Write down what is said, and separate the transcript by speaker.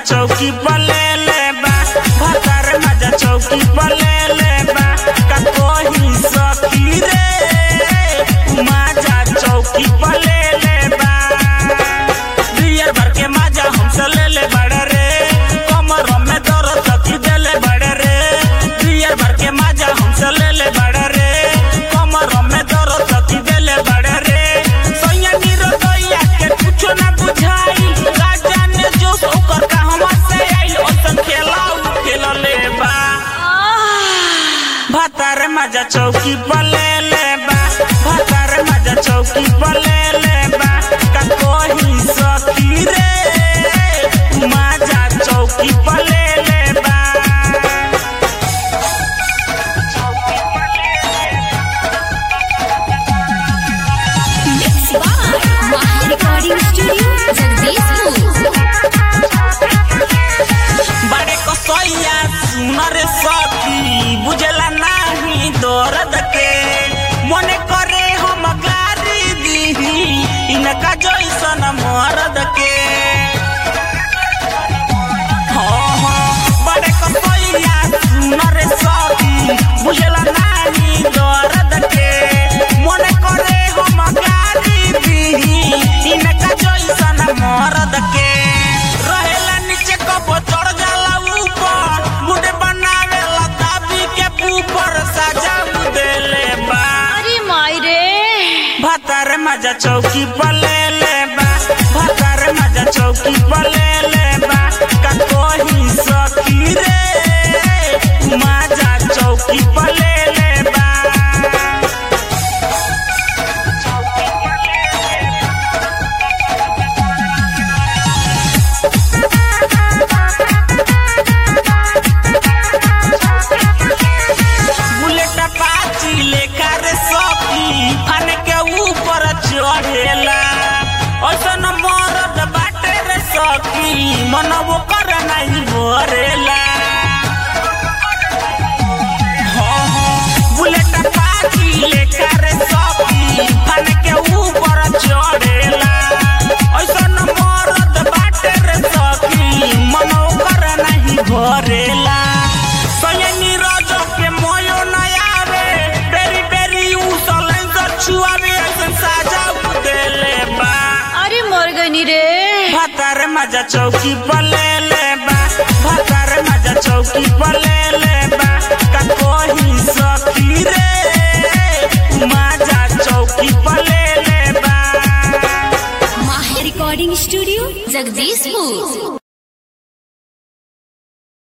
Speaker 1: चौकी पर ले ले बा भतार मजा चौकी पर ले ले बा का कोही सखी रे मजा चौकी पर ले ले बा बियर भर के मजा हमसे ले ले बड़े रे कमर में दर्द तकी दे ले बड़े रे बियर भर के मजा हमसे ले ले बड़े रे कमर में दर्द तकी दे ले बड़े रे सोया नीरो दोया के कुछो ना बुझाई राजा ने जो ओकर का हमर से आइल ओसन खेलाऊ खेल ले बा भतार मजा चौकी पर ले ले बा भतार मजा चौकी पर ले ले बा का कोही सखी रे मजा चौकी पर ले ले बा
Speaker 2: Mixed by Mahi Recording Studio, Jagdishpur.
Speaker 1: बड़े कसैया सुनर सखी बुझला नाही दर्द के मने करे हम गारी दीही इनका जैसन मर्द के हाँ, हाँ, बड़े कसैया सुनर सखी बुझला नाही दर्द के मने करे हम गारी दीही इनका जैसन मर्द के रहेला नीचे कबो चढ़ जाला ऊपर मुंडे बनावेला दाबी के ऊपर सजा देले बा
Speaker 2: अरे माई रे
Speaker 1: भतार मजा चौकी पर ले ले बा भतार मजा चौकी पर ले ले बा का कोही सखी रे मजा चौकी पर ले ले बा बुलेट पाची लेकर सखी फन के ऊपर चढ़ेला ऐसन मरद बाटे रे सखी मन वो कर नहीं भरेला हाँ, हाँ, बुलेट पाची लेकर सखी फन के ऊपर चढ़ेला ऐसन मरद बाटे रे सखी मन वो कर नहीं भरेला सयनी रोजो के मोयो नया रे बेरी बेरी उ सलेंसर छुआवे ऐसन साजा देले बा
Speaker 2: अरे मर गनी रे
Speaker 1: भतार मजा चौकी पर ले ले बा भतार मजा चौकी पर ले ले बा का कोही सखी रे मजा चौकी पर ले ले बा
Speaker 2: Mahi Recording Studio, Jagdishpur.